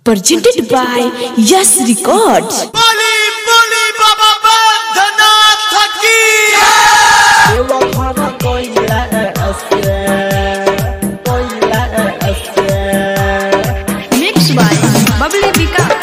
presented by Yes Records. বলি বলি বাবা বন্ধনাথ কি Mixed by Bubbly Vikas.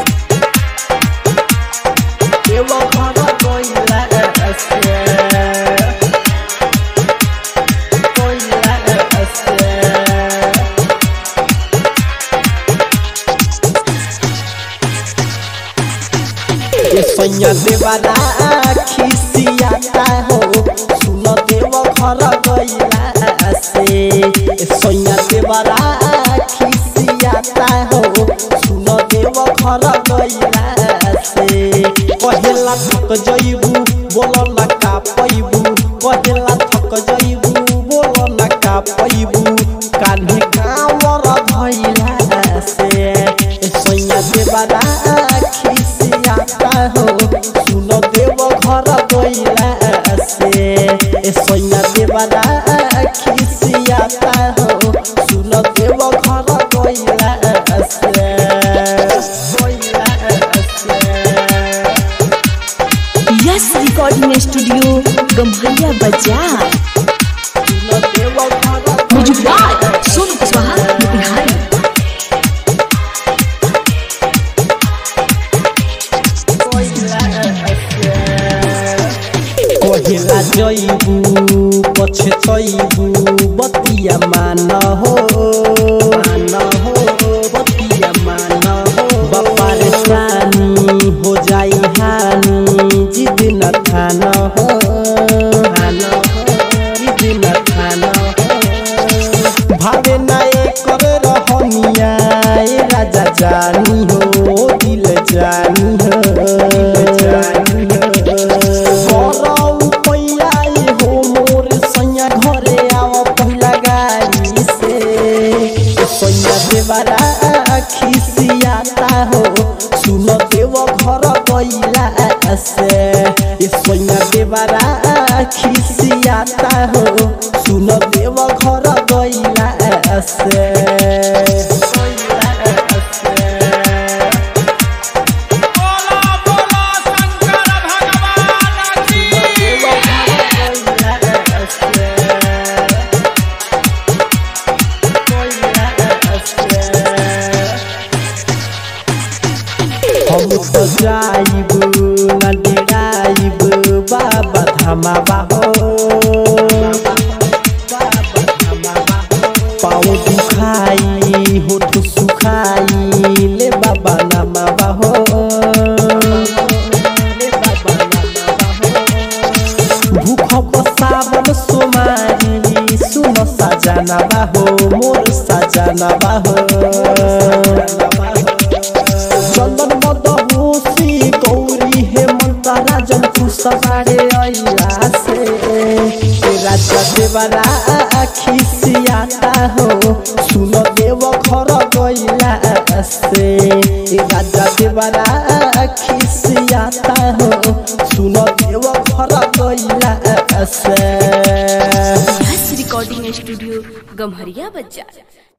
सैया देवारा खिसियाता हो सुन देव घर गैला से सैया देवारा खिसियाता हो सुन देव घर गैला से कहेला थक जइबू बोल ना का पैबू कहेला थक जइबू बोल ना का पैबू कान्हे कावर धैला से सैया देवारा खिसियाता हो सुन देव घर गैला से ए सैया देवारा खिसियाता हो सुन देव घर गैला से गैला से Yes Recording Studio, Gamharia Bazaar. सुन देव घर Music by Sonu Kuswaha, Bihari. कहिला जइबू पछे चइबू बतिया मान हो मान हो बतिया मान हो बपार सानी हो जाई हानी जिद न थान हो थान हो जिद न थान हो भावे नाए कर रहनिया ए राजा जानी हो दिल जानी हो दिल जानी हो करौ पैयाई हो मोर सैया घरे आव पहिला गाड़ी से सैया देवारा खिसियाता हो सुन देव घर गैला से ए सैया देवारा खिसियाता हो सुन देव घर गैला से गैला से बोला बोला शंकर भगवान की हम तो जाइब न डेराइब बाबा धामा बाहो पाँव दुखाई होठ सुखाई ले बाबा नामा बाहो ले बाबा नामा बाहो भूख बसावन सोमारी सुन सजाना बाहो मोर सजाना बाहो चंदन मदहोसी गौरी हेमंत राजन खुशबारे अइला से ए राजा देवरा खिसियाता हो सुन देव घर गइला से ए राजा देवरा खिसियाता हो सुन देव घर गइला से Yes Recording Studio, Gamharia Bazaar.